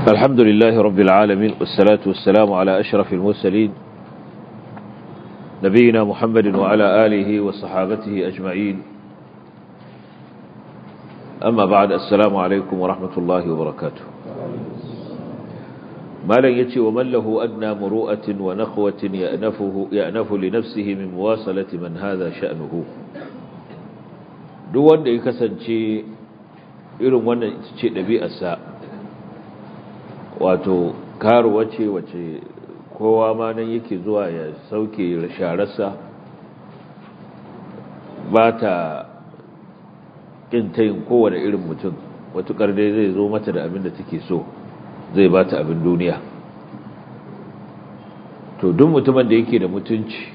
الحمد لله رب العالمين والصلاة والسلام على أشرف المرسلين نبينا محمد وعلى آله وصحابته أجمعين أما بعد السلام عليكم ورحمة الله وبركاته ما لن يتي ومن له أدنى مروءة ونخوة يأنفه يأنف لنفسه من مواصلة من هذا شأنه دون da ya kasance irin wannan ce ɗabi'arsa wato karuwa ce wace kowa ma nan yake zuwa ya sauke shararsa ba ta yin kowane irin mutum watukar dai zai zo mata da abin da take so zai ba ta abin duniya to duk mutumin da yake da mutunci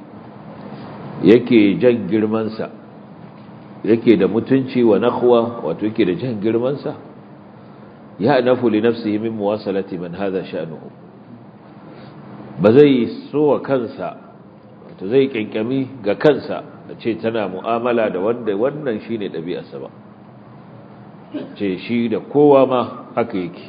yake jan girmansa yake da mutunci wa nakhwa wato yake da jan girmansa ya nafu li nafsihi min muwasalati man hadha sha'nuhu ba zai so wa kansa wato zai kinkami ga kansa a ce tana mu'amala da wanda wannan shine ɗabi'arsa ba ce shi da kowa ma haka yake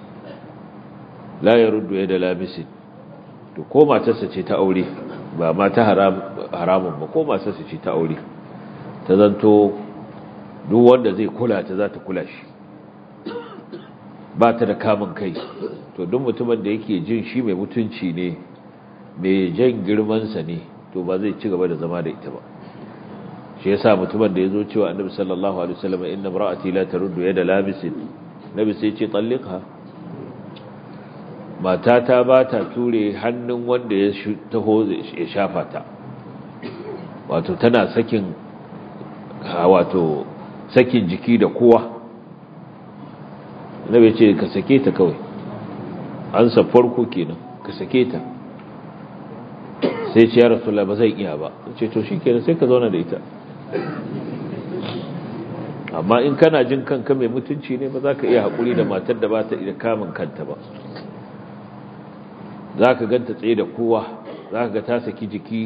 la yaruddu yada labisin to ko matarsa ce ta aure ba ma ta haramun ba ko matarsa ce ta aure ta zanto duk wanda zai kula ta za ta kula shi ba ta da kamun kai to duk mutumin da yake jin shi mai mutunci ne mai jan girmansa ne to ba zai ci gaba da zama da ita ba shi yasa mutumin da ya zo cewa annabi sallallahu alaihi wasallam inna imra'ati la taruddu yada labisin nabi sai ce talliqha matata ba ta ture hannun wanda ya taho ya shafa ta wato tana sakin wato sakin jiki da kowa nabi ce ka sake ta kawai an sa farko kenan ka sake ta sai ce ya rasulullah ba zai iya ba ce to shikenan sai ka zauna da ita amma in kana jin kanka mai mutunci ne ba za ka iya haƙuri da matar da ba ta iya kamun kanta ba za ka ganta tsaye da kowa za ka ga ta saki jiki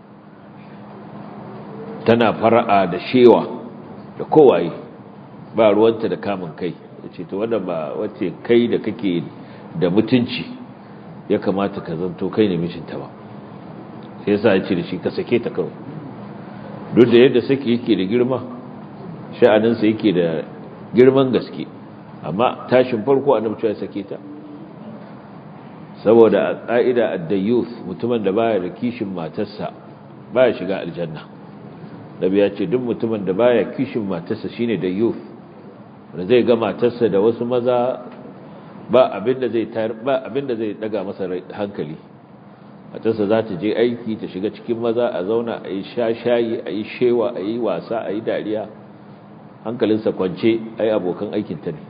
tana fara'a da shewa da kowaye ba ruwanta da kamun kai da ce to wadda ba wace kai da kake da mutunci ya kamata ka zanto kai ne mishinta ba sai yasa ya ce da shi ka sake ta kawai duk da yadda sake yake da girma sha'aninsa yake da girman gaske amma tashin farko annabi ya sake ta saboda a ƙa'ida ad-dayyuth mutumin da baya da kishin matarsa baya shiga aljanna nabi ya ce duk mutumin da baya kishin matarsa shine dayyuth da zai ga matarsa da wasu maza ba abinda zai tayar ba abinda zai daga masa hankali matarsa za ta je aiki ta shiga cikin maza a zauna a yi shayi a yi shewa a yi wasa a yi dariya hankalinsa kwance a yi abokan aikinta ne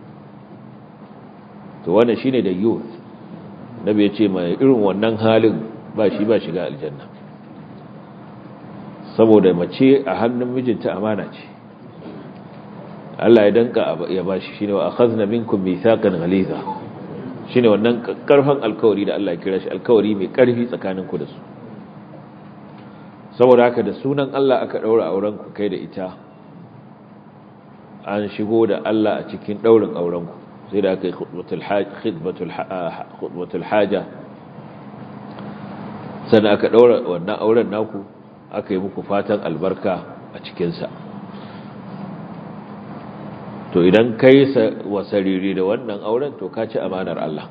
to wannan shine da youth nabi ya ce mai irin wannan halin ba shi ba shiga aljanna saboda mace a hannun mijinta amana ce Allah ya danka ya bashi shine wa akhadna minkum mithaqan ghaliza shine wannan karfan alkawari da Allah ya kira shi alkawari mai karfi tsakanin ku da su saboda haka da sunan Allah aka daura auren ku kai da ita an shigo da Allah a cikin daurin auren ku sai da aka yi khutbatul haja sannan aka daura wannan auren naku aka yi muku fatan albarka a cikinsa to idan kai wasariri da wannan auren to ka ci amanar Allah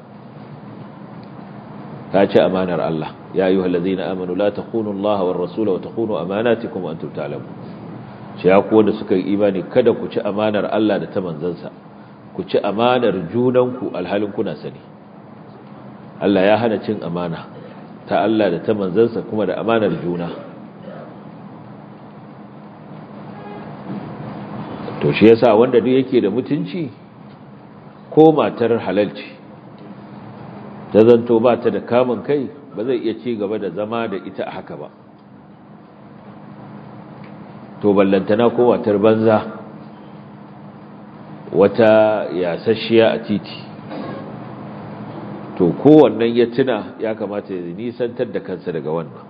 ka ci amanar Allah ya yi halazina amanu la takunu Allah wa rasula wa takunu amanatikum wa antum ta'lamun shi ya ku wanda suka yi imani kada ku ci amanar Allah da ta manzansa ku ci amanar junanku alhalin kuna sani Allah ya hana cin amana ta Allah da ta manzansa kuma da amanar juna to shi yasa wanda duk yake da mutunci ko matar halalci ta zanto ba ta da kamun kai ba zai iya ci gaba da zama da ita a haka ba to ballantana ko matar banza wata yasasshiya a titi to kowannan ya tuna ya kamata ya nisantar da kansa daga wannan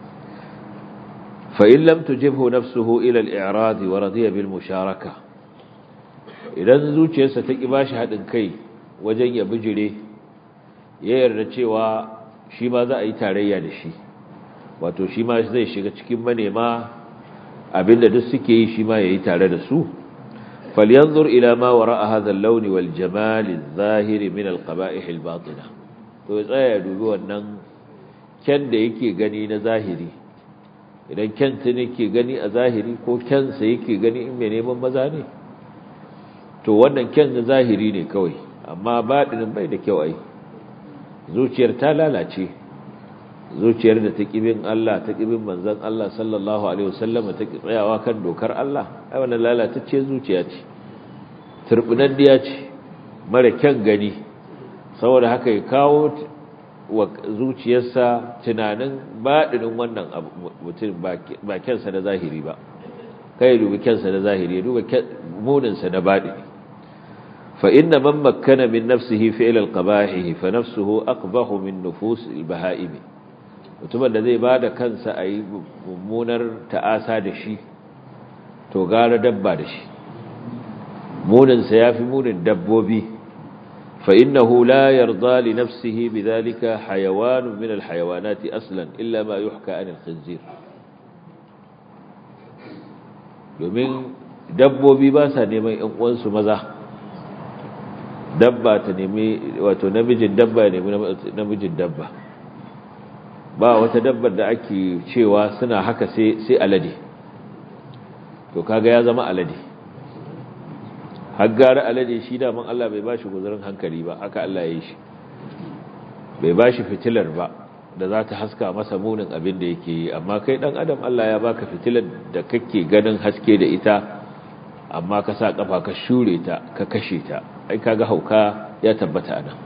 فإن لم تجبه نفسه إلى الإعراض ورضي بالمشاركة idan zuciyarsa ta ƙi bashi haɗin kai wajen ya bijire ya yarda cewa shi ma za a yi tarayya da shi wato shi ma zai shiga cikin manema abinda duk suke yi shi ma ya yi tare da su falyanzur ila ma wara'a hadha al-lawn wal jamal adh-dhahir min al-qaba'ih al-batina to ya tsaya ya dubi wannan kyan da yake gani na zahiri idan kyanta ne ke gani a zahiri ko kyansa yake gani in mai neman maza ne to wannan kyan na zahiri ne kawai amma baɗinin bai da kyau ai zuciyar ta lalace zuciyar da ta ƙibin Allah ta ƙibin manzan Allah sallallahu alaihi wasallam ta tsayawa kan dokar Allah ai wannan lalatacce zuciya ce turbinandiya ce mara kyan gani saboda haka ya kawo wa zuciyarsa tunanin baɗinin wannan mutum ba kyansa na zahiri ba kai dubi kyansa na zahiri ya duba muninsa na baɗini fa inna man makkana min nafsihi fi'l al-qabahi fa nafsuhu aqbahu min nufus al-baha'im mutumin da zai bada kansa a yi mummunar ta'asa da shi to gara dabba da shi muninsa yafi munin dabbobi فإنه لا يرضى لنفسه بذلك حيوان من الحيوانات أصلا إلا ما يحكى عن الخنزير domin dabbobi ba sa neman ‘yan uwansu maza dabba ta nemi wato namijin dabba ya nemi namijin dabba ba wata dabbar da ake cewa suna haka sai alade to kaga ya zama alade haggara alade shi daman Allah bai bashi guzurin hankali ba haka Allah ya yi shi bai bashi fitilar ba da za ta haska masa munin abin da yake yi amma kai dan adam Allah ya baka fitilar da kake ganin haske da ita amma ka sa kafa ka shure ta ka kashe ta ai kaga hauka ya tabbata anan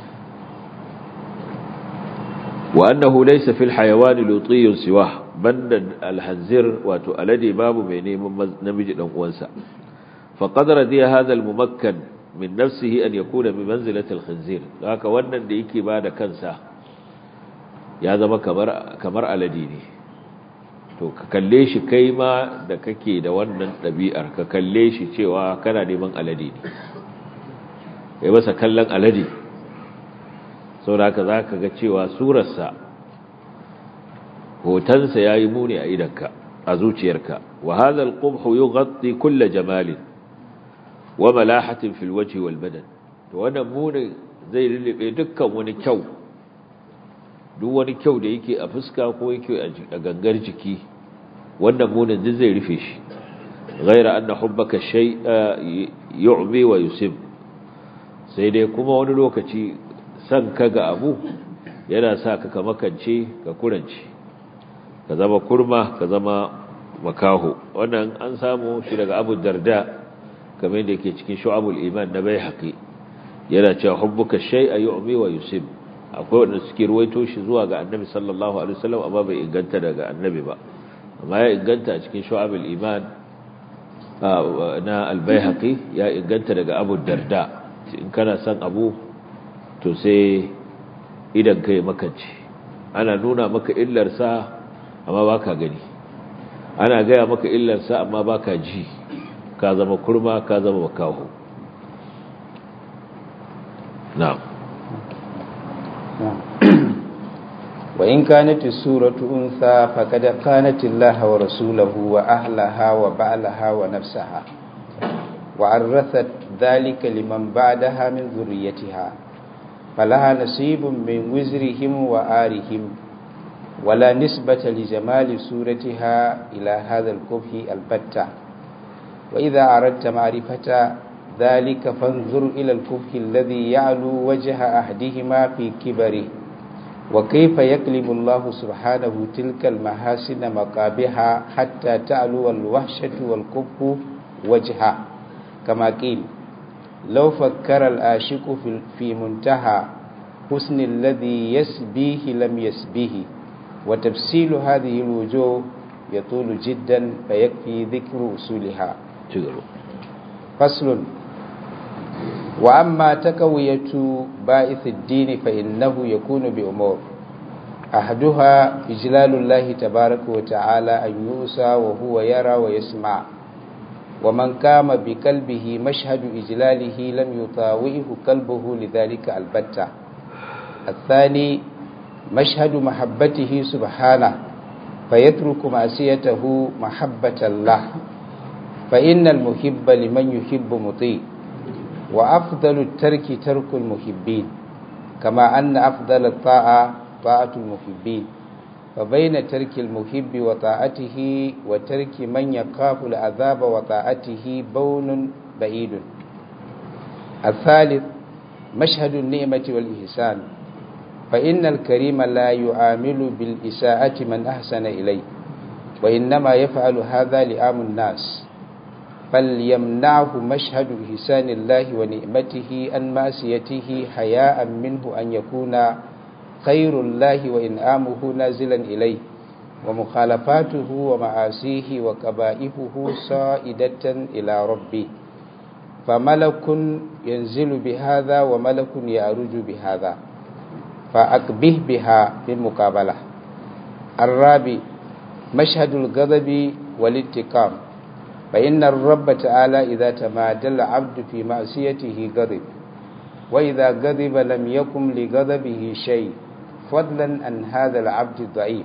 wa annahu laysa fil hayawani lutiyyun siwa banda alhanzir wato alade babu mai neman namiji dan uwansa فقد رضي هذا الممكن من نفسه أن يكون بمنزلة الخنزير لذلك wannan da yake bada kansa ya zama kamar kamar alade ne to ka kalle shi kai ma da kake da wannan ɗabi'ar ka kalle shi cewa kana neman alade ne kai masa kallon alade saboda haka zaka ga cewa surarsa hotonsa yayi muni a idanka a zuciyarka wa hadha al-qubh yughatti kull jamalin wa malahatin fil wajhi wal badan to wannan munin zai lulube dukkan wani kyau duk wani kyau da yake a fuska ko yake a gangar jiki wannan munin duk zai rufe shi ghaira anna hubbaka shay yu'mi wa yusib sai dai kuma wani lokaci san ka ga abu yana sa ka ka makance ka kurance ka zama kurma ka zama makaho wannan an samu shi daga Abu Darda kamar da yake cikin shu'abul iman na bai haƙi yana cewa hubbuka shay'a yu'mi wa yusib akwai wanda suke ruwaito shi zuwa ga annabi sallallahu alaihi wasallam amma bai inganta daga annabi ba amma ya inganta a cikin shu'abul iman na al-baihaqi ya inganta daga Abu Darda in kana son abu to sai idan kai makance ana nuna maka illar sa amma baka gani ana gaya maka illar sa amma baka ji ka zama kurma ka zama makaho na'am وإن كانت السورة أنثى فقد كانت الله ورسوله وأهلها وبعلها ونفسها وعرثت ذلك لمن بعدها من ذريتها فلها نصيب من وزرهم وآرهم ولا نسبة لجمال سورتها إلى هذا الكفه البتة وإذا أردت معرفة ذلك فانظر إلى الكفه الذي يعلو وجه أحدهما في كبره وكيف يكلم الله سبحانه تلك المحاسن مقابها حتى تعلو الوحشة والكفه وجهه كما قيل لو فكر الآشق في منتهى حسن الذي يسبيه لم يسبيه وتفصيل هذه الوجوه يطول جدا فيكفي ذكر أصولها فصل وأما تكوية بائث الدين فإنه يكون بأمور أحدها إجلال الله تبارك وتعالى أن يؤسى وهو يرى ويسمع ومن قام بقلبه مشهد إجلاله لم يطاوئه قلبه لذلك البتة الثاني مشهد محبته سبحانه فيترك معصيته محبة الله فإن المحب لمن يحب مطيع وأفضل الترك ترك المحبين كما أن أفضل الطاعة طاعة المحبين فبين ترك المحب وطاعته وترك من يخاف العذاب وطاعته بون بعيد الثالث مشهد النعمة والإحسان فإن الكريم لا يعامل بالإساءة من أحسن إليه وإنما يفعل هذا لعام الناس فليمنعه مشهد إحسان الله ونعمته أن ماسيته حياء منه أن يكون خير الله وإنعامه نازلا إليه ومخالفاته ومعاصيه وكبائفه صائدة إلى ربه فملك ينزل بهذا وملك يعرج بهذا فأقبه بها بالمقابلة الرابع مشهد الغضب والانتقام فإن الرب تعالى إذا تمادى العبد في معصيته غضب وإذا غضب لم يكن لغضبه شيء فضلا عن هذا العبد الضعيف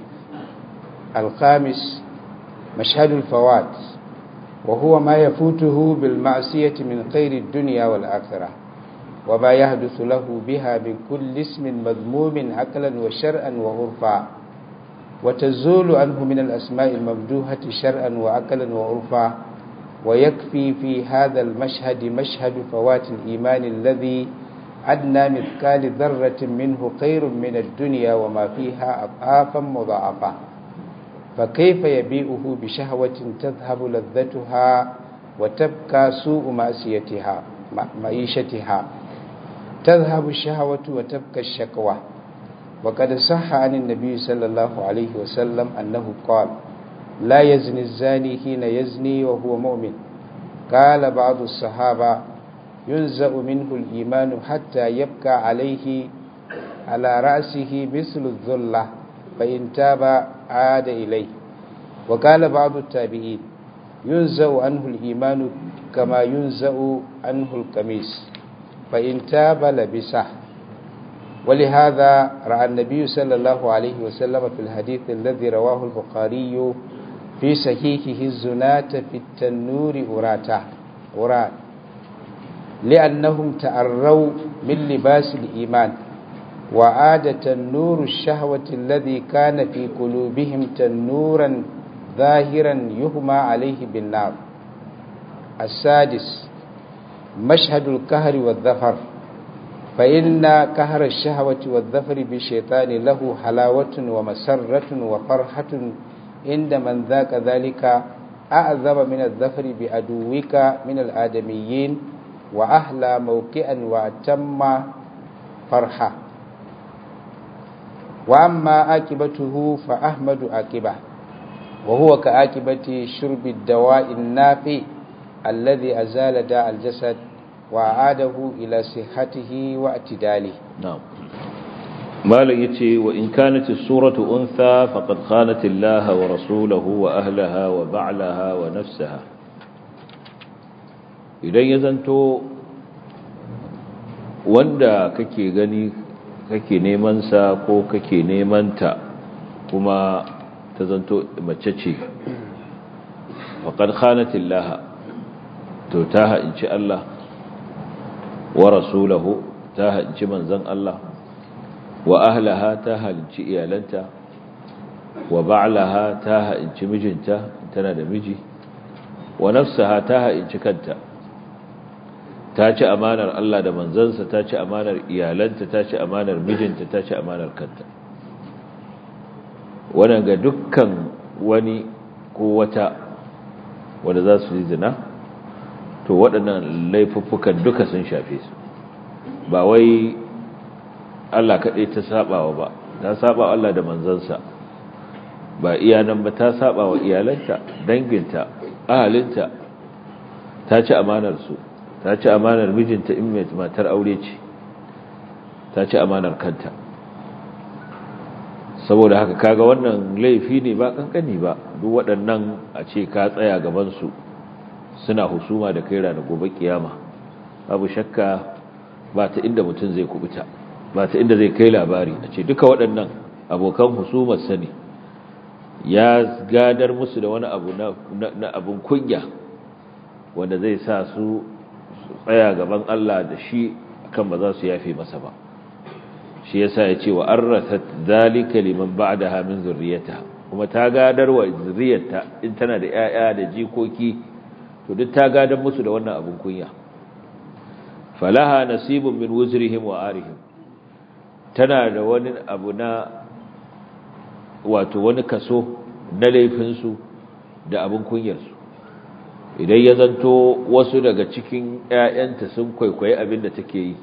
الخامس مشهد الفوات وهو ما يفوته بالمعصية من خير الدنيا والآخرة وما يحدث له بها من كل اسم مذموم عقلا وشرعا وعرفا وتزول عنه من الأسماء الممدوحة شرعا وعقلا وعرفا ويكفي في هذا المشهد مشهد فوات الإيمان الذي أدنى مثقال ذرة منه خير من الدنيا وما فيها أضعافا مضاعفة فكيف يبيئه بشهوة تذهب لذتها وتبقى سوء مأسيتها معيشتها تذهب الشهوة وتبقى الشكوى وقد صح عن النبي صلى الله عليه وسلم أنه قال لا يزني الزاني حين يزني وهو مؤمن قال بعض الصحابة ينزأ منه الإيمان حتى يبقى عليه على رأسه مثل الذلة فإن تاب عاد إليه وقال بعض التابعين ينزأ عنه الإيمان كما ينزأ عنه القميص فإن تاب لبسه ولهذا رأى النبي صلى الله عليه وسلم في الحديث الذي رواه البخاري في صحيحه الزناة في التنور أراتا أرات لأنهم تأروا من لباس الإيمان وعاد تنور الشهوة الذي كان في قلوبهم تنورا ظاهرا يهمى عليه بالنار السادس مشهد الكهر والظفر فإن كهر الشهوة والظفر بالشيطان له حلاوة ومسرة وفرحة عند من ذاك ذلك أعظم من الظفر بعدوك من الآدميين وأحلى موكئا وأتم فرحة وأما عاقبته فأحمد عاقبة وهو كعاقبة شرب الدواء النافع الذي أزال داء الجسد وأعاده إلى صحته واعتداله نعم مالك يتي وإن كانت السورة أنثى فقد خانت الله ورسوله وأهلها وبعلها ونفسها idan ya zanto wanda kake gani kake neman sa ko kake neman ta kuma ta zanto mace ce faqad khanatillah to ta ha'inci Allah wa rasulahu ta ha'inci manzon Allah wa ahlaha ta halinci iyalanta wa ba'laha ta ha'inci mijinta tana da miji wa nafsaha ta ha'inci kanta ta ci amanar Allah da manzansa ta ci amanar iyalanta ta ci amanar mijinta ta ci amanar kanta wannan ga dukkan wani ko wata wanda za su yi zina to waɗannan laifuffukan duka sun shafe su ba wai Allah kaɗai ta saɓawa ba ta saɓa Allah da manzansa ba iyanan ba ta saɓa wa iyalanta danginta ahalinta ta ci amanar su ta ci amanar mijinta in mai matar aure ce ta ci amanar kanta saboda haka kaga wannan laifi ne ba kankani ba duk waɗannan a ce ka tsaya gabansu suna husuma da kai ranar gobe kiyama abu shakka ba ta inda mutum zai kubuta ba ta inda zai kai labari a ce duka waɗannan abokan husumar sani ya gadar musu da wani abu na abun kunya wanda zai sa su tsaya gaban Allah da shi kan ba za su yafe masa ba shi yasa ya ce wa arrasat zalika liman ba'daha min zurriyata kuma ta gadar wa zurriyarta in tana da 'ya'ya da jikoki to duk ta gadar musu da wannan abun kunya falaha nasibun min wuzrihim wa arihim tana da wani abu na wato wani kaso na laifinsu da abin kunyarsu idan ya zanto wasu daga cikin 'ya'yanta sun kwaikwayi abin da take yi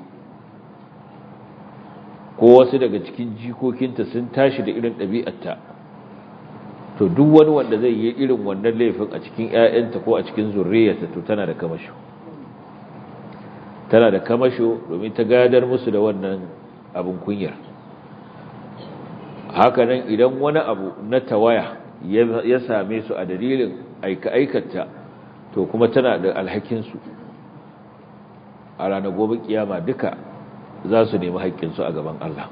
ko wasu daga cikin jikokinta sun tashi da irin ɗabi'arta to duk wani wanda zai yi irin wannan laifin a cikin 'ya'yanta ko a cikin zurriyarta to tana da kamasho tana da kamasho domin ta gadar musu da wannan abin kunyar hakanan idan wani abu na tawaya ya same su a dalilin aika-aikata to kuma tana da alhakinsu a ranar gobe kiyama duka za su nemi haƙƙinsu a gaban Allah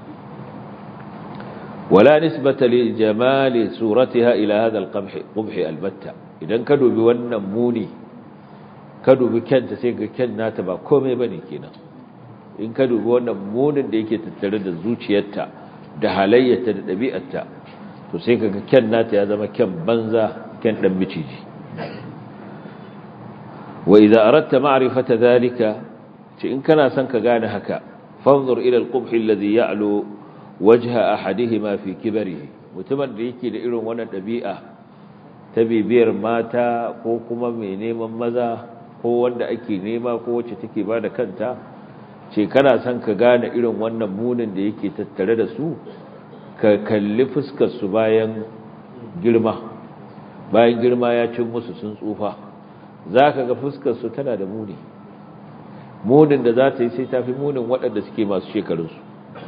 wala nisbata li jamali suratiha ila hadha al-qubh albatta idan ka dubi wannan muni ka dubi kyanta sai ga kyan nata ba komai bane kenan in ka dubi wannan munin da yake tattare da zuciyarta da halayyarta da ɗabi'arta to sai kaga kyan nata ya zama kyan banza kyan dan miciji wa idza aradta ma'rifata dhalika ce in kana son ka gane haka fanzur ila al-qubh alladhi ya'lu wajha ahadihima fi kibarihi mutumin da yake da irin wannan ɗabi'a ta bibiyar mata ko kuma mai neman maza ko wanda ake nema ko wacce take bada kanta ce kana son ka gane irin wannan munin da yake tattare da su ka kalli fuskarsu bayan girma bayan girma ya cin musu sun tsufa za ka ga fuskarsu tana da muni munin da za ta yi sai ta fi munin waɗanda suke masu shekarunsu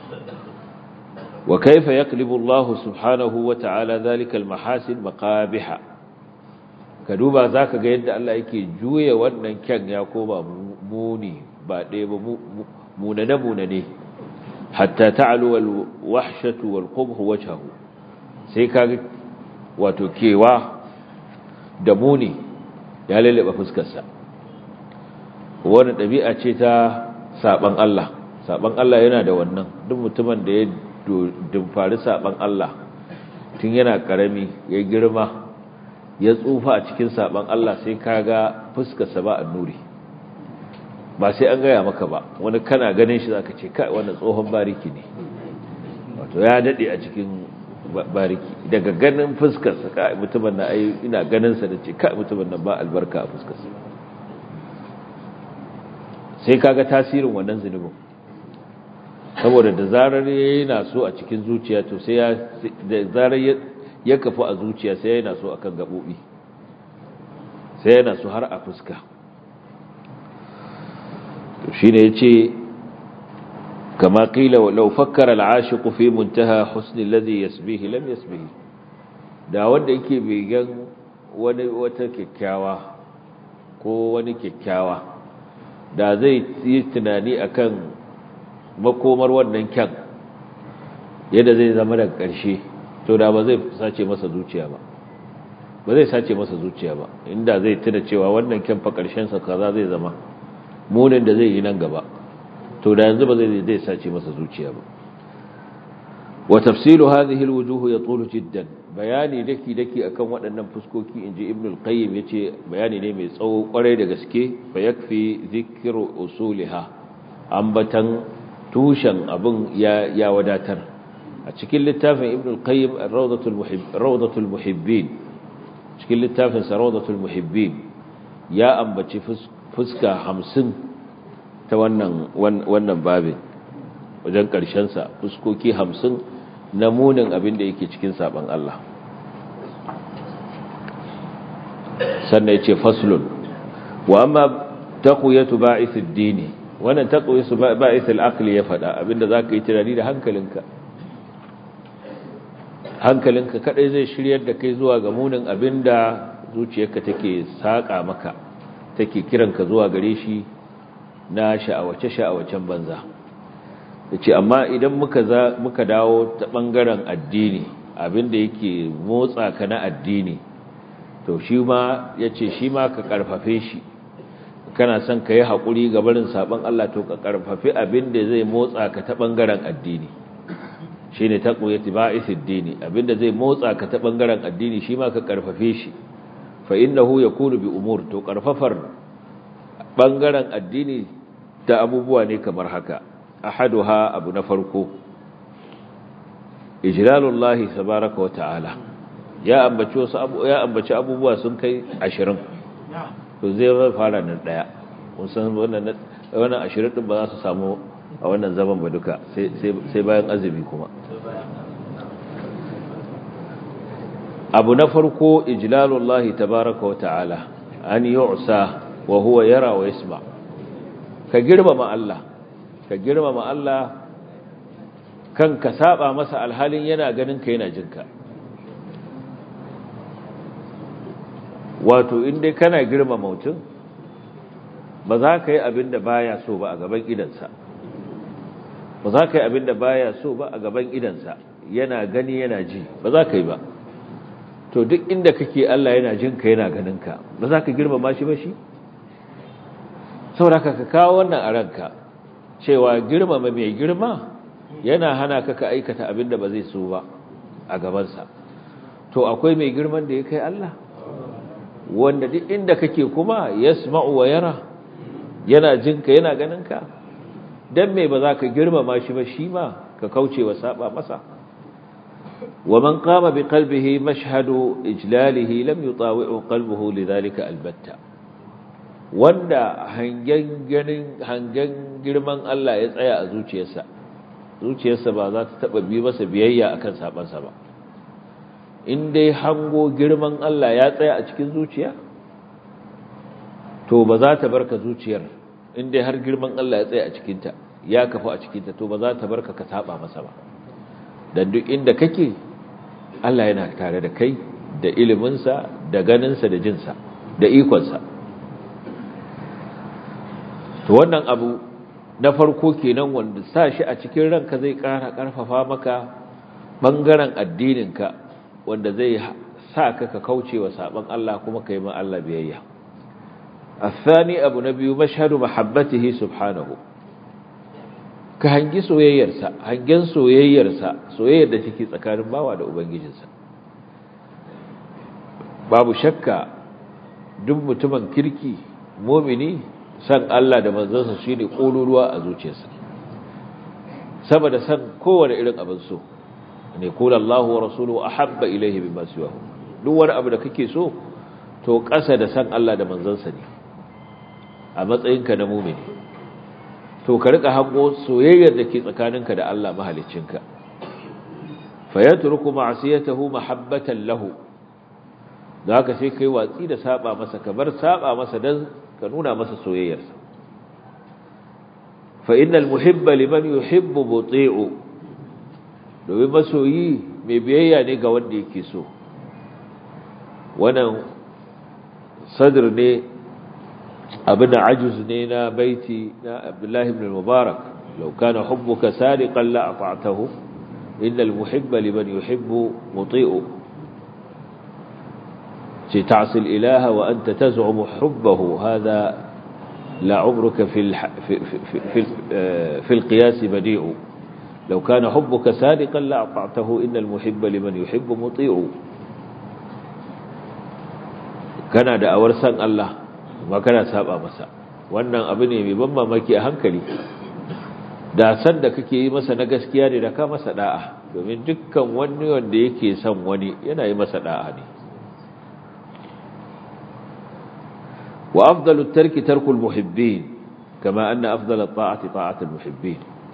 wa kaifa yaqlibu Allah subhanahu wa ta'ala zalika al-mahasin maqabiha ka duba zaka ga yadda Allah yake juya wannan kyan ya koma muni ba ɗaya ba munane munane hatta ta'alu wal wahshatu wal qubh wajhahu sai kaga wato kewa da muni ya lalaba fuskarsa wannan dabi'a ce ta saban Allah saban Allah yana da wannan duk mutumin da ya dumfari saban Allah tun yana karami ya girma ya tsufa a cikin saban Allah sai kaga fuskarsa ba annuri ba sai an gaya maka ba wani kana ganin shi zaka ce kai wannan tsohon bariki ne wato ya dade a cikin bariki daga ganin fuskarsa kai mutumin na ai ina ganin sa da ce kai mutumin nan ba albarka a fuskarsa sai kaga tasirin wannan zunubin saboda da zarar yana so a cikin zuciya to sai ya da zarar ya kafu a zuciya sai yana so akan gabobi sai yana so har a fuska to shine yace kama qila law fakkara al-ashiq fi muntaha husn alladhi yasbihi lam yasbihi da wanda yake begen wani wata kyakkyawa ko wani kyakkyawa da zai yi tunani akan makomar wannan kyan yadda zai zama daga ƙarshe to da ba zai sace masa zuciya ba ba zai sace masa zuciya ba inda zai tuna cewa wannan kyan fa ƙarshensa kaza zai zama munin da zai yi nan gaba to da yanzu ba zai zai sace masa zuciya ba wa tafsilu hadhihi alwujuh yatulu jiddan bayani daki daki akan waɗannan fuskoki inji ibn al-qayyim yace bayani ne mai tsawo kwarai da gaske fa yakfi dhikru usuliha ambatan tushen abin ya wadatar a cikin littafin ibn al-qayyim rawdatul muhibbin cikin littafin sa rawdatul muhibbin ya ambaci fuska hamsin ta wannan wannan babin wajen karshen sa fuskoki hamsin na munin abin da yake cikin saban Allah sannan yace faslun wa amma taqwiyatu ba'ithid dini wannan taqwi su ba'ithul aqli ya fada abinda zaka yi tunani da hankalinka hankalinka kadai zai shiryar da kai zuwa ga munin abinda zuciyarka take saka maka take kiranka zuwa gare shi na sha'awace-sha'awacen banza da ce amma idan muka dawo ta ɓangaren addini abinda yake motsa ka na addini to shi ma ya ce shi ma ka ƙarfafe shi kana son ka yi haƙuri ga barin saɓon Allah to ka ƙarfafi abinda zai motsa ka ta ɓangaren addini shi ne ta ƙoyati ba'isid dini abinda zai motsa ka ta ɓangaren addini shi ma ka ƙarfafe shi fa innahu yakunu bi umur to ƙarfafar ɓangaren addini ta abubuwa ne kamar haka ahaduha abu na farko ijlalullahi tabaraka wata'ala ya ambaci wasu abu ya ambaci abubuwa sun kai 20 to zai fara nan daya kun san wannan wannan 20 din ba za su samu a wannan zaman ba duka sai sai bayan azumi kuma abu na farko ijlalullahi tabaraka wata'ala an yu'sa wa huwa yara wa yasma ka girmama Allah ka girmama Allah kan ka saba masa alhalin yana ganin ka yana jinka wato inda kana girmama mutum ba za ka yi abin da baya so ba a gaban idansa ba za ka yi abin da baya so ba a gaban idansa yana gani yana ji ba za ka yi ba to duk inda kake Allah yana jinka yana ganinka ba za ka girmama shi ba shi saboda ka kawo wannan a ranka cewa girmama mai girma yana hana ka ka aikata abin da ba zai so ba a gabansa to akwai mai girman da ya kai Allah wanda duk inda kake kuma yasma'u wa yara yana jinka yana ganinka dan me ba za ka girmama shi ba shi ma ka kauce wa saba masa wa man qama bi qalbihi mashhadu ijlalihi lam yutawi'u qalbuhu lidhalika albatta wanda hangen ganin hangen girman Allah ya tsaya a zuciyarsa zuciyarsa ba za ta taba bi masa biyayya akan sabansa ba in dai hango girman Allah ya tsaya a cikin zuciya to ba za ta barka zuciyar in dai har girman Allah ya tsaya a cikinta ya kafu a cikinta to ba za ta barka ka saba masa ba dan duk inda kake Allah yana tare da kai da iliminsa da ganinsa da jinsa da ikonsa to wannan abu na farko kenan wanda sa shi a cikin ranka zai ƙara ƙarfafa maka ɓangaren addininka wanda zai sa ka ka kauce wa saɓon Allah kuma ka yi ma Allah biyayya الثاني أبو نبي مشهد محبته سبحانه ka hangi soyayyarsa hangen soyayyarsa soyayyar da take tsakanin bawa da ubangijinsa babu shakka duk mutumin kirki mumini san Allah da manzansa shine kololuwa a zuciyarsa saboda san kowane irin abin so ne kula Allah wa rasuluhu ahabba ilayhi bima siwahu duk wani abu da kake so to ƙasa da san Allah da manzansa ne a matsayinka na mumini to ka rika hango soyayyar da ke tsakaninka da Allah mahaliccinka fa yatruku ma'siyatahu mahabbatan lahu da haka sai kai watsi da saba masa ka bar saba masa dan ka nuna masa soyayyarsa fa innal muhibba liman yuhibbu muti'u domin masoyi mai biyayya ne ga wanda yake so wannan sadr ne abin ajuz ne na baiti na Abdullah ibn al-Mubarak law kana hubbuka sadiqan la ata'tahu innal muhibba liman yuhibbu muti'u ci ta'sil ilaha wa anta taz'umu hubbahu hadha la 'umruka fi fi fi al-qiyas badi'u law kana hubbuka sadiqan la ata'tahu innal muhibba liman yuhibbu muti'u kana da awar san Allah kuma kana saba masa wannan abu ne mai ban mamaki a hankali da san da kake yi masa na gaskiya ne da ka masa da'a domin dukkan wani wanda yake son wani yana yi masa da'a ne wa afdalu tarki tarkul muhibbin kama anna afdala ta'ati ta'atul muhibbin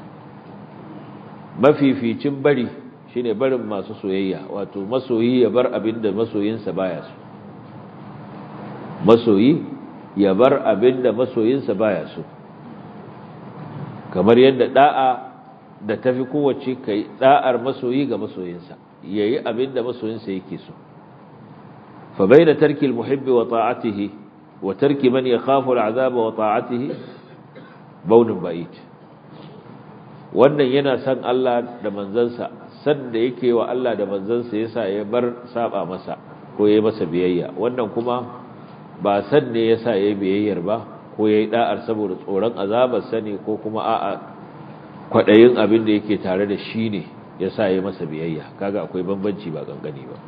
mafificin bari shine barin masu soyayya wato masoyi ya bar abinda masoyinsa baya so masoyi ya bar abin da masoyinsa baya so kamar yadda da'a da tafi kowace kai da'ar masoyi ga masoyinsa yayi abin da masoyinsa yake so fa baina tarkil muhibbi wa ta'atihi wa tarki man yakhafu al'azaba wa ta'atihi baunin ba'id wannan yana san Allah da manzansa san da yake wa Allah da manzansa yasa ya bar saba masa ko yayi masa biyayya wannan kuma ba san ne yasa yayi biyayyar ba ko yayi da'ar saboda tsoron azabar sani ko kuma a'a kwadayin abin da yake tare da shi ne yasa yayi masa biyayya kaga akwai bambanci ba gangane ba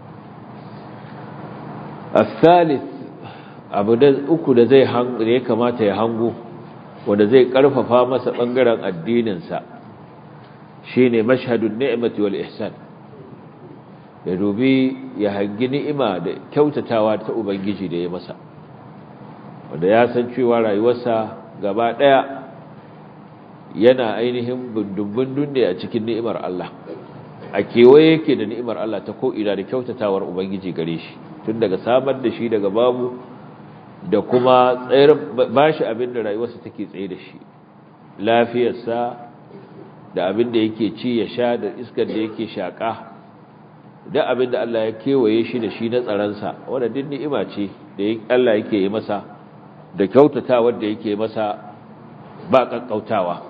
الثالث abu da uku da zai da ya kamata ya hango wanda zai karfafa masa bangaren addininsa shine mashhadun ni'mati wal ihsan ya dubi ya hangi ni'ima da kyautatawa ta ubangiji da ya masa wanda ya san cewa rayuwarsa gaba daya yana ainihin bundun-bundun ne a cikin ni'imar Allah a kewaye yake da ni'imar Allah ta ko'ina da kyautatawar ubangiji gare shi tun daga samar da shi daga babu da kuma tsayar ba shi abin da rayuwarsa take tsaye da shi lafiyarsa da abin da yake ci ya sha da iskar da yake shaƙa da abin da Allah ya kewaye shi da shi na tsaransa wadda din ni'ima ce da Allah yake yi masa da kyautatawar da yake masa ba ƙaƙƙautawa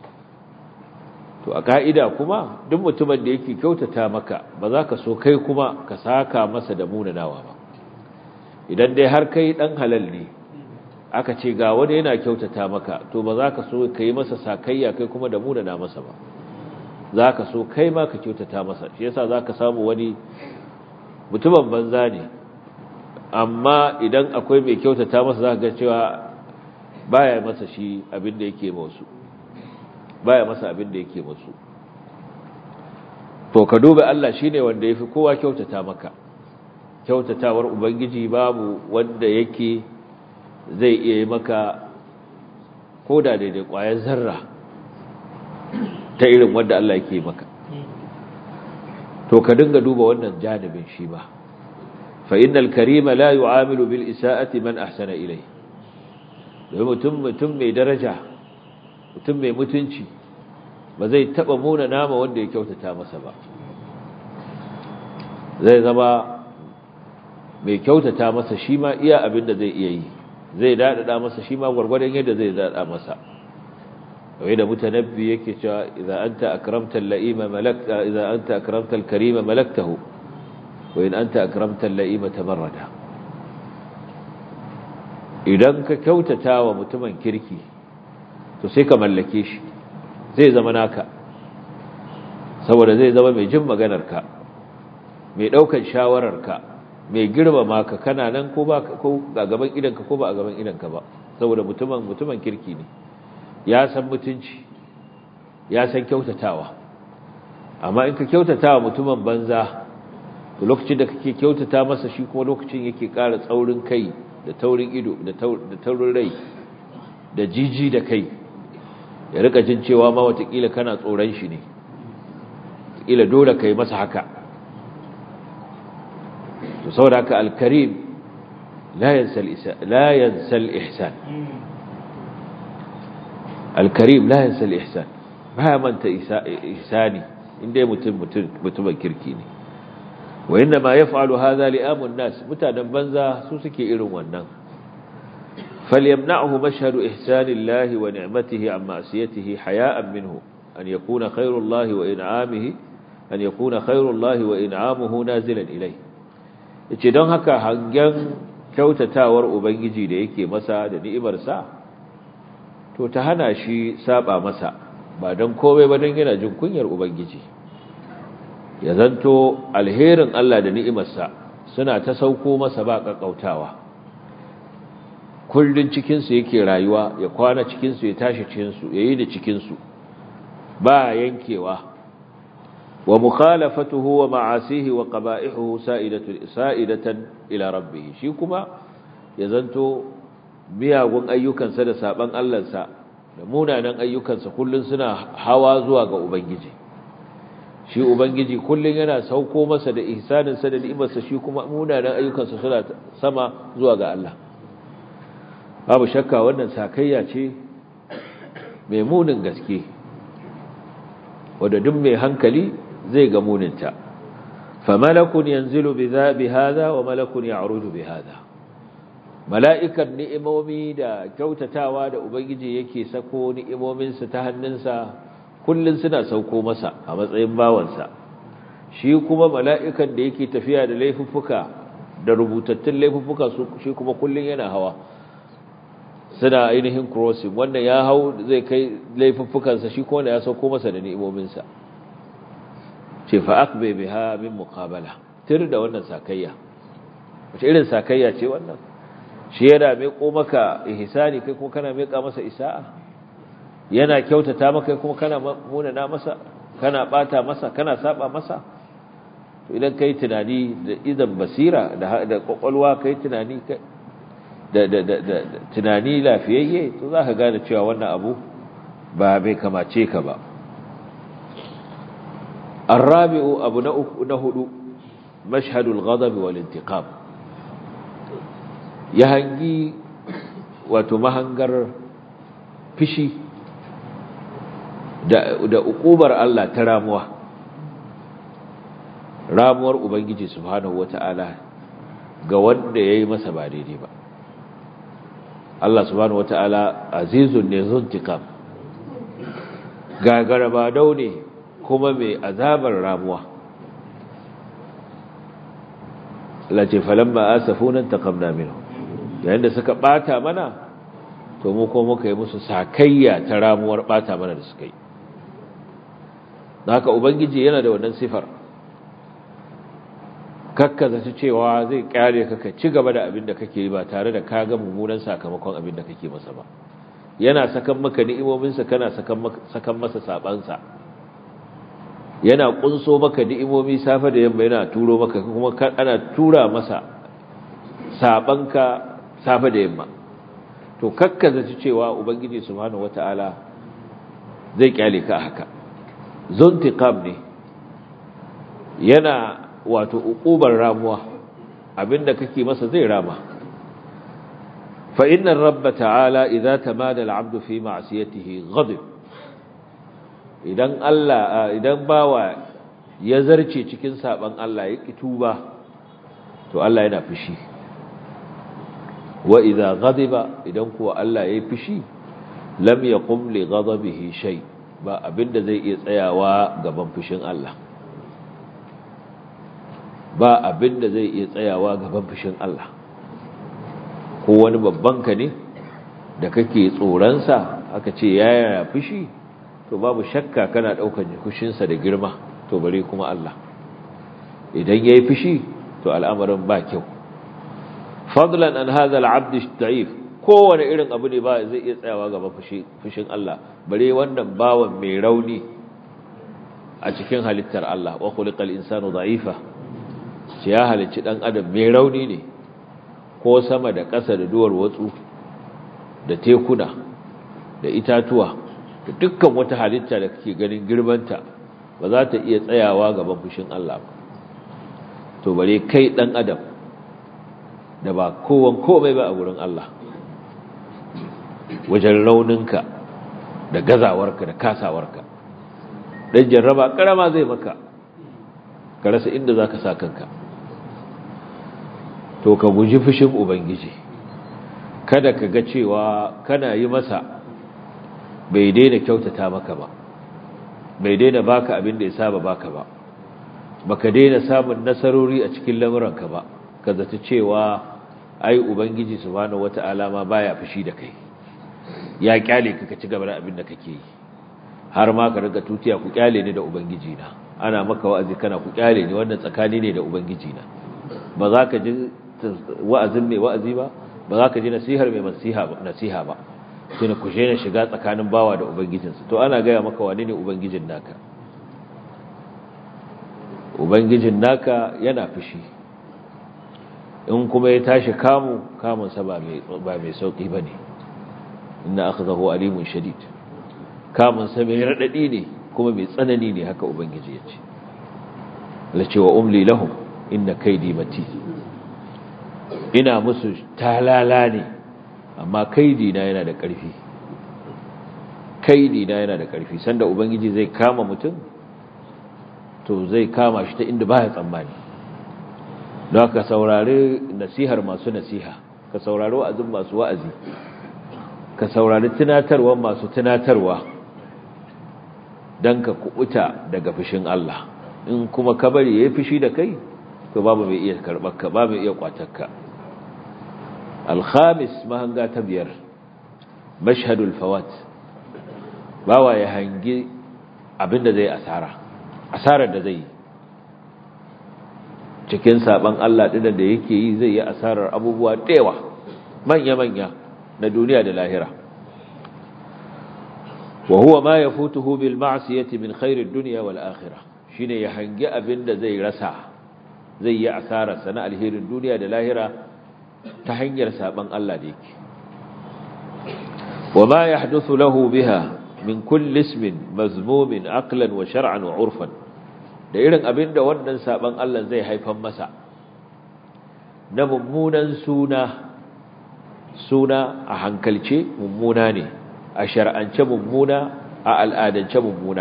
to a ka'ida kuma duk mutumin da yake kyautata maka ba za ka so kai kuma ka saka masa da munanawa ba idan dai har kai dan halal ne aka ce ga wani yana kyautata maka to ba za ka so ka yi masa sakayya kai kuma da munana masa ba za ka so kai ma ka kyautata masa shi yasa za ka samu wani mutumin banza ne amma idan akwai mai kyautata masa za ka ga cewa baya masa shi abin da yake masu baya masa abin da yake masu to ka duba Allah shine wanda yafi kowa kyautata maka kyautatawar ubangiji babu wanda yake zai iya yi maka koda daidai ƙwayar zarra ta irin wanda Allah yake maka to ka dinga duba wannan janibin shi ba fa innal karima la yu'amilu bil isa'ati man ahsana ilay da mutum mutum mai daraja mutum mai mutunci ba zai taba muna nama wanda ya kyautata masa ba zai zama mai kyautata masa shi ma iya abin da zai iya yi zai daɗaɗa masa shi ma gwargwadon yadda zai daɗa masa wai da mutanabbi yake cewa idza anta akramta al-la'ima malakta idza anta akramta al-karima malaktahu wa in anta akramta al-la'ima tamarrada idan ka kyautata wa mutumin kirki to sai ka mallake shi zai zama naka saboda zai zama mai jin maganarka mai ɗaukar shawararka mai girmama ka kana nan ko ba ko a gaban idanka ko ba a gaban idanka ba saboda mutumin mutumin kirki ne ya san mutunci ya san kyautatawa amma in ka kyautatawa mutumin banza to lokacin da kake kyautata masa shi kuma lokacin yake ƙara tsaurin kai da taurin ido da taurin rai da jiji da kai ya rika jin cewa ma watakila kana tsoron shi ne watakila dole kai masa haka to saboda haka alkarim la yansa al-ihsan alkarim la yansa al-ihsan baya manta ihsani inda mutum mutumin kirki ne wa inna ma yaf'alu hadha li'amun nas mutanen banza su suke irin wannan فليمنعه مشهد إحسان الله ونعمته عن معصيته حياء منه أن يكون خير الله وإنعامه أن يكون خير الله وإنعامه نازلا إليه yace don haka hangen kyautatawar ubangiji da yake masa da ni'imarsa to ta hana shi saba masa ba don komai ba don yana jin kunyar ubangiji ya zanto alherin Allah da ni'imarsa suna ta sauko masa ba kakkautawa kullun cikinsu yake rayuwa ya kwana cikinsu ya tashi cikinsu ya yi da cikinsu ba yankewa wa mukhalafatuhu wa ma'asihi wa qaba'ihuhu sa'idatan ila rabbih shi kuma ya zanto miyagun ayyukansa da saban Allahnsa da munanan ayyukansa kullun suna hawa zuwa ga ubangiji shi ubangiji kullun yana sauko masa da ihsaninsa da ni'imarsa shi kuma munanan ayyukansa suna sama zuwa ga Allah babu shakka wannan sakayya ce mai munin gaske wadda duk mai hankali zai ga muninta fa malakun yanzilu bi hadha wa malakun ya'rudu bi hadha mala'ikan ni'imomi da kyautatawa da ubangiji yake sako ni'imominsa ta hannunsa kullum suna sauko masa a matsayin bawansa shi kuma mala'ikan da yake tafiya da laifuffuka da rubutattun laifuffuka shi kuma kullum yana hawa suna ainihin crossing wanda ya hau zai kai laifuffukansa shi kuma ya sauko masa da ni'imominsa ce fa'aq bai biha min muqabala tir da wannan sakayya wace irin sakayya ce wannan shi yana miƙo maka ihsani kai kuma kana miƙa masa isa'a yana kyautata maka kuma kana munana masa kana bata masa kana saba masa to idan kai tunani da idan basira da da kokolwa kai tunani da da da tunani lafiyayye to zaka gane cewa wannan abu ba bai kamace ka ba الرابع أبو نهد مشهد الغضب والانتقام يهنجي وتمهنجر فشي da ukubar Allah ta ramuwa ramuwar ubangiji subhanahu wata'ala ga wanda yayi masa ba daidai ba Allah subhanahu wata'ala azizun ne zuntikam gagara ba daune kuma mai azabar ramuwa lace falamma asafunan taqamna minhu yayin da suka bata mana to mu ko muka yi musu sakayya ta ramuwar bata mana da suka yi haka ubangiji yana da wannan sifar kakkaza ta cewa zai kyale ka ka ci gaba da abin da kake yi ba tare da ka ga mummunan sakamakon abin da kake masa ba yana sakan maka ni'imominsa kana sakan masa sabansa yana kunso maka ni'imomi safe da yamma yana turo maka kuma ana tura masa sabanka safe da yamma to kakkaza ta cewa ubangiji subhanahu wataala zai kyale ka haka zuntiqam ne yana wato uqubar ramuwa abinda kake masa zai rama fa inna rabba ta'ala idza tamada al'abdu fi ma'siyatihi ghadib idan Allah idan bawa ya zarce cikin saban Allah ya tuba to Allah yana fushi wa idza ghadiba idan kuwa Allah yayi fushi lam yaqum li ghadabihi shay ba abinda zai iya tsayawa gaban fushin Allah ba abinda zai iya tsayawa gaban fushin Allah ko wani babban ka ne da kake tsoronsa aka ce yaya fushi to babu shakka kana daukar fushinsa da girma to bare kuma Allah idan yayi fushi to al'amarin ba kyau fadlan an hadha al'abd da'if kowane irin abu ne ba zai iya tsayawa gaban fushin Allah bare wannan bawan mai rauni a cikin halittar Allah wa khuliqal insanu da'ifa ce ya halicci dan adam mai rauni ne ko sama da ƙasa da duwar watsu da tekuna da itatuwa da dukkan wata halitta da kake ganin girmanta ba za ta iya tsayawa gaban fushin Allah ba to bare kai dan adam da ba kowan komai ba a wurin Allah wajen rauninka da gazawarka da kasawarka dan jarraba karama zai maka ka rasa inda zaka sa kanka to ka guji fushin ubangiji kada ka ga cewa kana yi masa bai daina kyautata maka ba bai daina baka abin da ya saba baka ba baka daina samun nasarori a cikin lamuranka ba ka zata cewa ai ubangiji subhanahu wata'ala ma baya fushi da kai ya kyale ka ka ci gaba da abin da kake yi har ma ka riga tutiya ku kyale ni da ubangiji na ana maka wa'azi kana ku kyale ni wannan tsakani ne da ubangiji na ba za ka ji wa'azin mai wa'azi ba ba za ka ji nasihar mai nasiha ba sai ku je na shiga tsakanin bawa da ubangijinsa to ana gaya maka wane ne ubangijin naka ubangijin naka yana fushi in kuma ya tashi kamu kamunsa ba mai sauƙi ba ne inna aka zaho alimun shadid kamunsa mai raɗaɗi ne kuma mai tsanani ne haka ubangiji ya ce lace wa umli lahum inna kaidi mati ina musu talala ne amma kaidi na yana da ƙarfi kaidi na yana da ƙarfi sanda ubangiji zai kama mutum to zai kama shi ta inda baya tsammani don haka saurari nasihar masu nasiha ka saurari wa'azin masu wa'azi ka saurari tunatarwa masu tunatarwa don ka kubuta daga fushin Allah in kuma ka bari ya yi fushi da kai to babu mai iya karɓarka babu mai iya kwatarka alhamis mahanga ta biyar mashhadul fawat bawa ya hangi abinda zai asara asarar da zai yi cikin saban Allah ɗin da yake yi zai yi asarar abubuwa ɗewa manya-manya na duniya da lahira wa huwa ma yafutuhu bil ma'siyati min khairid dunya wal akhirah shine ya hangi abinda zai rasa zai yi asarar sana alherin duniya da lahira ta hanyar saban Allah da yake wa ma yahduthu lahu biha min kulli ismin mazmumin aqlan wa shar'an wa 'urfan da irin abinda wannan saban Allah zai haifan masa na mummunan suna suna a hankalce mummuna ne a shar'ance mummuna a al'adance mummuna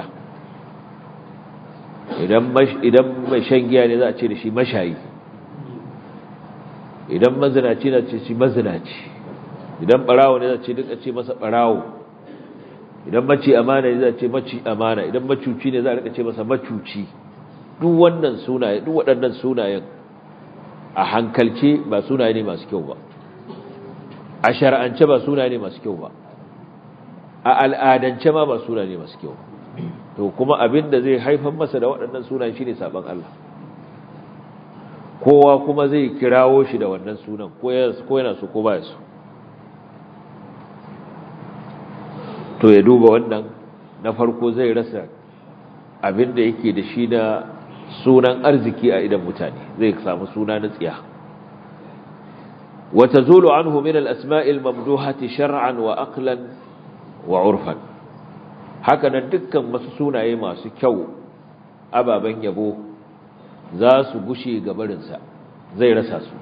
idan mai shan giya ne za a ce da shi mashayi idan mazinaci na ce shi mazinaci idan barawo ne za a ce duk a ce masa barawo idan maci amana ne za a ce maci amana idan macuci ne za a rika ce masa macuci duk wannan sunaye duk waɗannan sunayen a hankalce ba sunaye ne masu kyau ba a shar'ance ba sunaye ne masu kyau ba a al'adance ma ba sunaye ne masu kyau to kuma abin da zai haifar masa da waɗannan sunayen shine saban Allah kowa kuma zai kirawo shi da wannan sunan ko yana so ko baya so to ya duba wannan na farko zai rasa abin da yake da shi da sunan arziki a idan mutane zai samu suna na tsiya wata zulu anhu min al-asma'il mamduhati shar'an wa aqlan wa urfan haka nan dukkan wasu sunaye masu kyau ababen yabo za su gushe gabarinsa zai rasa su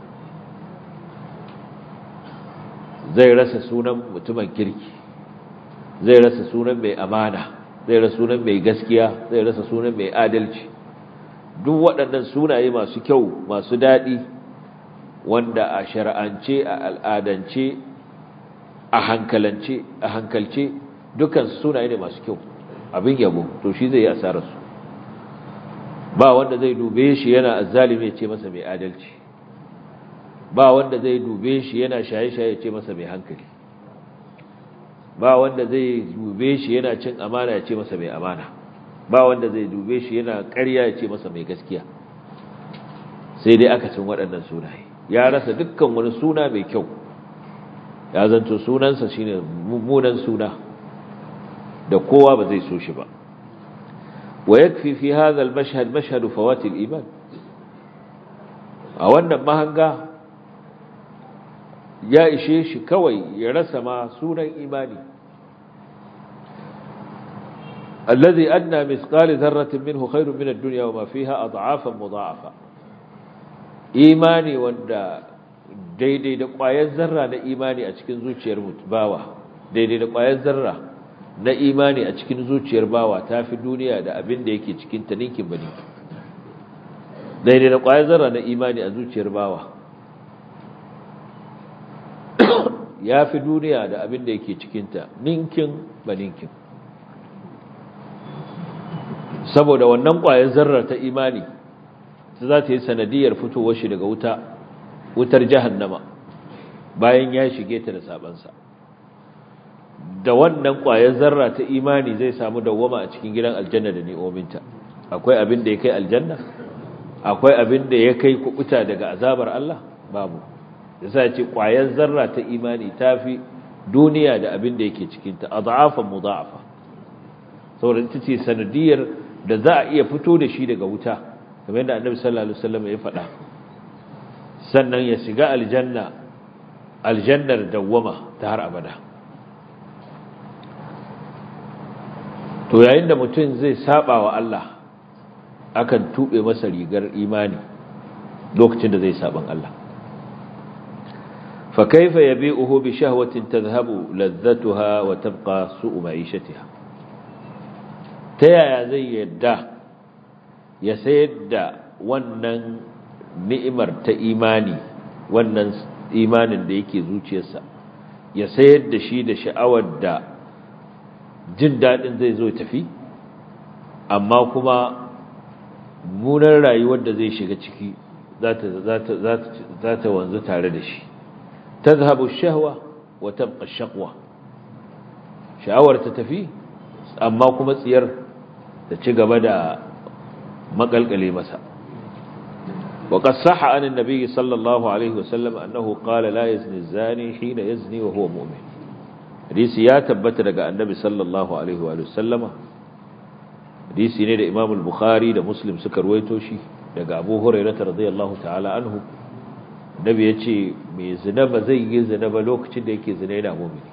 zai rasa sunan mutumin kirki zai rasa sunan mai amana zai rasa sunan mai gaskiya zai rasa sunan mai adalci duk waɗannan sunaye masu kyau masu daɗi wanda a shar'ance a al'adance a hankalance a hankalce dukkan sunaye ne masu kyau abin yabo to shi zai yi asararsu ba wanda zai dube shi yana azzalimi ya ce masa mai adalci ba wanda zai dube shi yana shaye-shaye ya ce masa mai hankali ba wanda zai dube shi yana cin amana ya ce masa mai amana ba wanda zai dube shi yana ƙarya ya ce masa mai gaskiya sai dai aka cin waɗannan sunaye ya rasa dukkan wani suna mai kyau ya zanto sunansa shine mummunan suna da kowa ba zai so shi ba wa yakfi fi hadha al-mashhad mashhad fawati al-iman a wannan mahanga ya ishe shi kawai ya rasa ma sunan imani alladhi adna misqal dharratin minhu khairun min ad-dunya wa ma fiha ad'afan mudha'afa imani wanda daidai da ƙwayar zarra na imani a cikin zuciyar bawa daidai da ƙwayar zarra na imani a cikin zuciyar bawa ta fi duniya da abin da yake cikin ta ninkin bane daidai da ƙwayar zarra na imani a zuciyar bawa ya fi duniya da abin da yake cikinta ninkin ba ninkin saboda wannan ƙwayar zarra ta imani ta za ta yi sanadiyar fitowar shi daga wuta wutar jahannama bayan ya shige ta da sabansa da wannan ƙwayar zarra ta imani zai samu dawwama a cikin gidan aljanna da ni'ominta akwai abin da ya kai aljanna akwai abin da ya kai kubuta daga azabar Allah babu yasa ce ƙwayar zarra ta imani tafi duniya da abin da yake cikin ta adhafan mudha'afa saboda ita ce sanadiyar da za a iya fito da shi daga wuta kamar yadda annabi sallallahu alaihi wasallam ya faɗa sannan ya shiga aljanna aljannar dawwama ta har abada to yayin da mutum zai saba wa Allah akan tube masa rigar imani lokacin da zai saban Allah fa kaifa yabi'uhu bi shahwatin tadhhabu ladhatuha wa tabqa su'u ma'ishatiha ta yaya zai yadda ya sayar da wannan ni'imar ta imani wannan imanin da yake zuciyarsa ya sayar da shi da sha'awar da jin daɗin zai zo tafi amma kuma munar rayuwar da zai shiga ciki za ta wanzu tare da shi ta zahabu shahwa wa tabqa shaqwa sha'awar ta tafi amma kuma tsiyar ta ci gaba da makalkale masa وقد صح عن النبي صلى الله عليه وسلم أنه قال لا يزني الزاني حين يزني وهو مؤمن حديث يا تبت لك النبي صلى الله عليه وآله وسلم حديث نيد إمام البخاري ده مسلم سكر ويتوشي لك أبو هريرة رضي الله تعالى عنه النبي يتشي مي زنب زي زنب لوك تدك زنينا مؤمن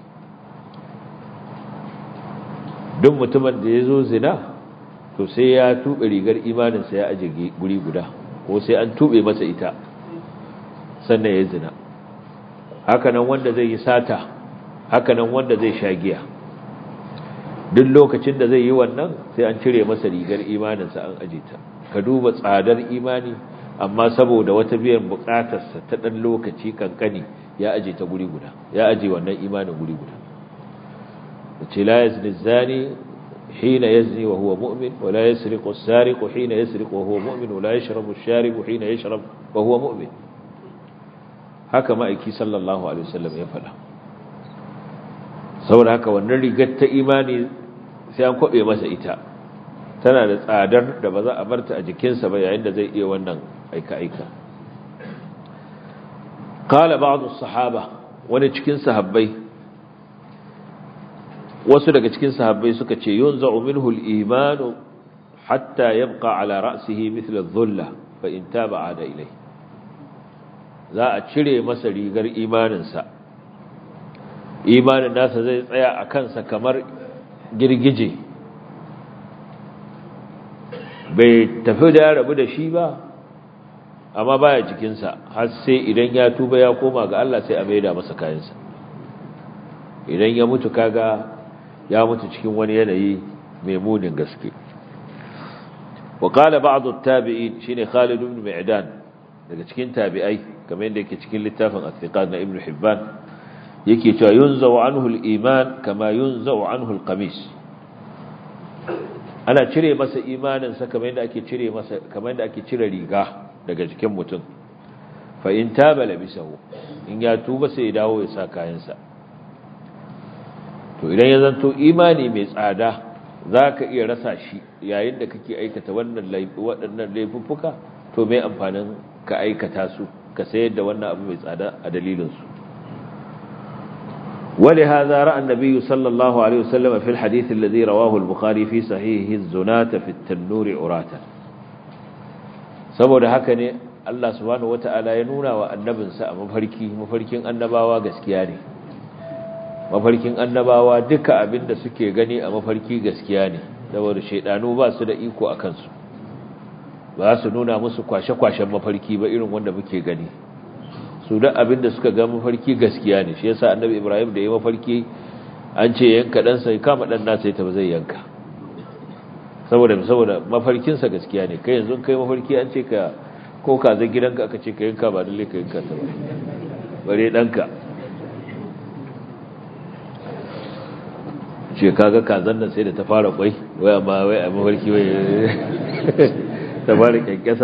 دم متمن ديزو زنا to sai ya tuɓe rigar imaninsa ya aje guri guda ko sai an tube masa ita sannan ya zina hakanan wanda zai yi sata hakanan wanda zai sha giya duk lokacin da zai yi wannan sai an cire masa rigar imaninsa an aje ta ka duba tsadar imani amma saboda wata biyan bukatarsa ta dan lokaci kankani ya aje ta guri guda ya aje wannan imanin guri guda ce la yazni zani حين يزني وهو مؤمن ولا يسرق السارق حين يسرق وهو مؤمن ولا يشرب الشارب حين يشرب وهو مؤمن haka ma'aiki sallallahu alaihi wasallam ya faɗa saboda haka wannan rigar ta imani sai an kwabe masa ita tana da tsadar da ba za a barta a jikinsa ba yayin da zai iya wannan aika-aika qala ba'd as-sahaba wani cikin sahabbai wasu daga cikin sahabbai suka ce yunza'u minhu al-iman hatta yabqa ala ra'sihi mithla adh-dhulla fa in taba ada ilai za a cire masa rigar imaninsa imanin nasa zai tsaya a kansa kamar girgije bai tafi da ya rabu da shi ba amma baya jikinsa har sai idan ya tuba ya koma ga Allah sai a maida masa kayansa idan ya mutu kaga ya mutu cikin wani yanayi mai munin gaske wa qala ba'd at-tabi'in shine Khalid ibn Mi'dan daga cikin tabi'ai kamar yadda yake cikin littafin At-Thiqat na Ibn Hibban yake cewa yunzau anhu al-iman kama yunzau anhu al-qamis ana cire masa imanin sa kamar yadda ake cire masa kamar yadda ake cire riga daga jikin mutum fa in taba labisahu in ya tuba sai ya dawo ya sa kayansa to idan ya zanto imani mai tsada za ka iya rasa shi yayin da kake aikata wannan waɗannan laifuffuka to mai amfanin ka aikata su ka sayar da wannan abu mai tsada a dalilinsu ولهذا رأى النبي صلى الله عليه وسلم في الحديث الذي رواه البخاري في صحيحه الزناة في التنور عراتا saboda haka ne Allah subhanahu wata'ala ya nuna wa annabinsa a mafarki mafarkin annabawa gaskiya ne mafarkin annabawa duka abin da suke gani a mafarki gaskiya ne saboda shaidanu ba su da iko a kansu ba su nuna musu kwashe-kwashen mafarki ba irin wanda muke gani su da abin da suka ga mafarki gaskiya ne shi yasa annabi ibrahim da ya mafarki an ce yanka ɗansa ya kama ɗan nasa ya tafi zai yanka saboda saboda mafarkinsa gaskiya ne kai yanzu kai mafarki an ce ka ko ka zai gidanka aka ce ka yanka ba lalle ka yanka ta ba bare ɗanka ce kaga kazan nan sai da ta fara kwai wai amma wai a mafarki wai ta fara kyankyasa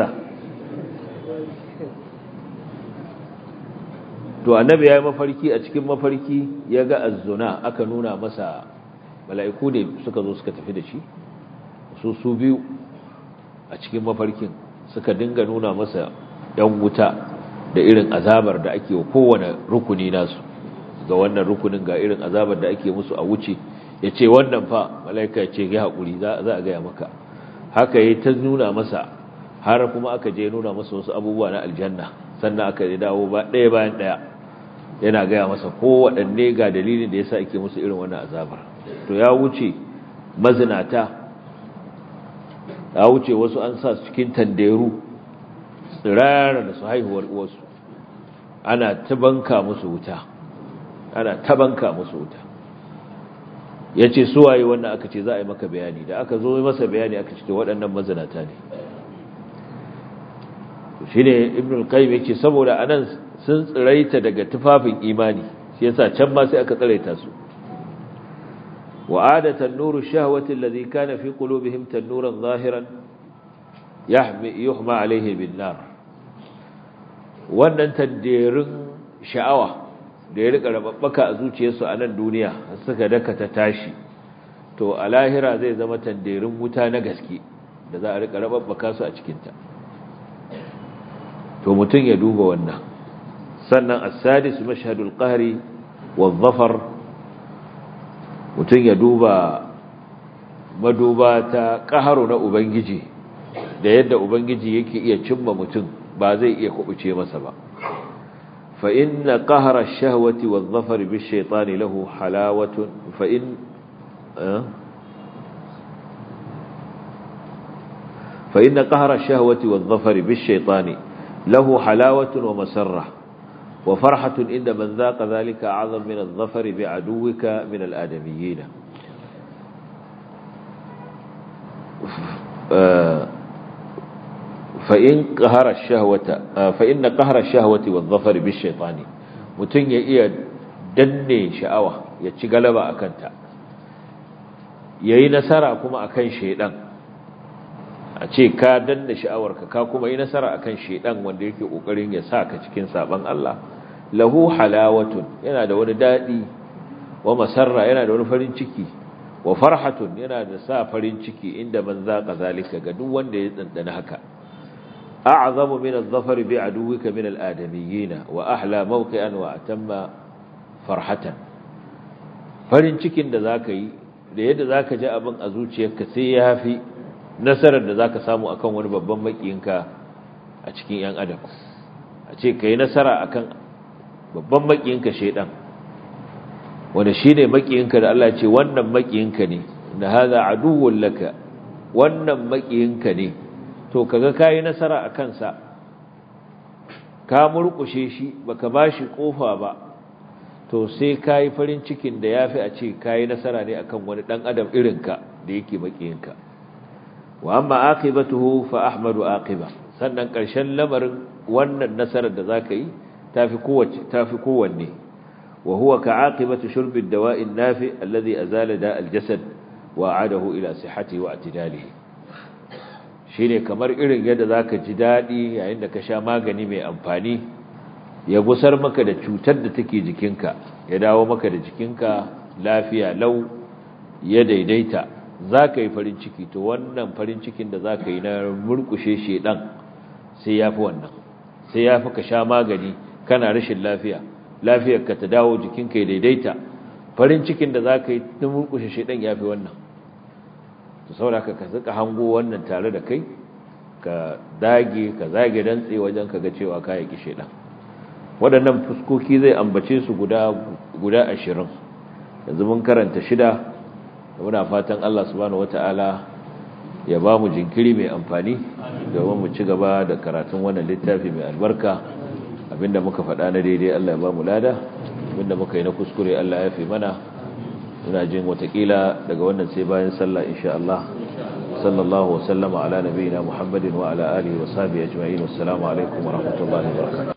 to annabi ya yi mafarki a cikin mafarki ya ga azzuna aka nuna masa mala'iku ne suka zo suka tafi da shi su su biyu a cikin mafarkin suka dinga nuna masa yan wuta da irin azabar da ake wa kowane rukuni nasu ga wannan rukunin ga irin azabar da ake musu a wuce ya ce wannan fa mala'ika ya ce ya haƙuri za a gaya maka haka ya ta nuna masa har kuma aka je nuna masa wasu abubuwa na aljanna sannan aka yi dawo ba ɗaya bayan ɗaya yana gaya masa kowaɗanne ga dalilin da ya sa ake musu irin wannan azabar to ya wuce mazinata ya wuce wasu an sa cikin tanderu tsirara da su haihuwar uwarsu ana tabanka musu wuta ana tabanka musu wuta ya ce suwaye wannan aka ce za a yi maka bayani da aka zo masa bayani aka ce waɗannan mazinata ne shine ibn al-qayyim yake saboda anan sun tsiraita daga tufafin imani shi yasa can ma sai aka tsiraita su وعادة النور الشهوة الذي كان في قلوبهم تنورا ظاهرا يحمي, يحمى عليه بالنار wannan tanderin sha'awa da ya rika rababbaka a zuciyarsu a nan duniya suka daka ta tashi to a lahira zai zama tanderin wuta na gaske da za a rika rababbaka su a cikinta to mutum ya duba wannan sannan as-sadis mashhadul qahri wa dhafar mutum ya duba maduba ta ƙaharu na Ubangiji da yadda Ubangiji yake iya cimma mutum ba zai iya kubuce masa ba fa inna qahara ash-shahwati wadh-dhafari bish-shaytani lahu halawatun fa in fa inna qahara ash-shahwati wadh-dhafari bish-shaytani lahu halawatun wa masarrah وفرحة إن من ذاق ذلك أعظم من الظفر بعدوك من الآدميين فإن قهر الشهوة فإن قهر الشهوة والظفر بالشيطان متن يئي دني شعوة يتشغلب أكنت yayi nasara kuma akan shedan a ce ka danna sha'awarka ka kuma yi nasara akan shedan wanda yake kokarin ya saka cikin saban Allah lahu halawatun yana da wani dadi wa masarra yana da wani farin ciki wa farhatun yana da sa farin ciki inda man zaka zalika ga duk wanda ya dandana haka a'zamu min adh-dhafari bi aduwika min al-adamiyyin wa ahla mawqi'an wa atamma farhatan farin cikin da zaka yi da yadda zaka ji abin a zuciyarka sai yafi nasarar da zaka samu akan wani babban makiyinka a cikin yan adam a ce kai nasara akan babban makiyinka shedan wanda shine makiyinka da Allah ya ce wannan makiyinka ne da hada aduwwul laka wannan makiyinka ne to kaga kai nasara akan sa ka murkushe shi baka bashi kofa ba to sai kai farin cikin da yafi a ce kai nasara ne akan wani dan adam irinka da yake makiyinka wa amma aqibatuhu fa ahmadu aqiba sannan karshen lamarin wannan nasarar da zaka yi tafi kowace tafi kowanne wa huwa ka'aqibati shurbi ad-dawa'i an-nafi alladhi azala da' al-jasad wa 'adahu ila sihhatihi wa i'tidalihi shine kamar irin yadda zaka ji dadi yayin da ka sha magani mai amfani ya gusar maka da cutar da take jikinka ya dawo maka da jikinka lafiya lau ya daidaita zaka yi farin ciki to wannan farin cikin da zaka yi na murkushe shedan sai yafi wannan sai yafi ka sha magani kana rashin lafiya lafiyarka ta dawo jikinka ya daidaita farin cikin da za ka yi ta murkushe shaidan ya fi wannan to saboda ka ka hango wannan tare da kai ka dage ka zage dantse wajen ka ga cewa ka yaki shaidan waɗannan fuskoki zai ambace su guda guda ashirin yanzu mun karanta shida muna fatan Allah subhanahu wata'ala ya ba mu jinkiri mai amfani domin mu ci gaba da karatun wannan littafi mai albarka abinda muka faɗa na daidai Allah ya ba mu lada abinda muka yi na kuskure Allah ya fi mana muna jin watakila daga wannan sai bayan sallah insha Allah sallallahu wa sallama ala nabiyina Muhammadin wa ala alihi wa sahbihi ajma'in assalamu alaikum wa rahmatullahi wa barakatuh